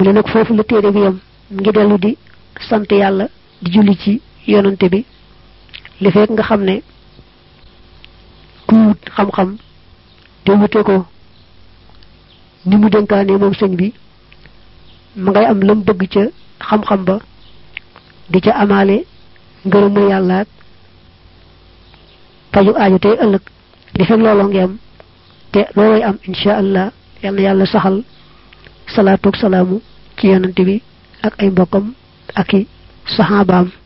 mu ne nag foofu la téere bi yam ngi dellu di sant yàlla di julli ci yonante bi li fekk nga xam ne ku wut xam-xam te wute ko ni mu dénkaane moom sëñ bi ma ngay am lam bëgg ca xam-xam ba di ca amaale ngërëmu yàlla ak paju aaju tey ëllëg li fekk looloo ngi am te looloy am insha allah yal na yàlla saxal salaatu ak salaamu ci yonante bi ak ay mbokkam ak i saxaabaam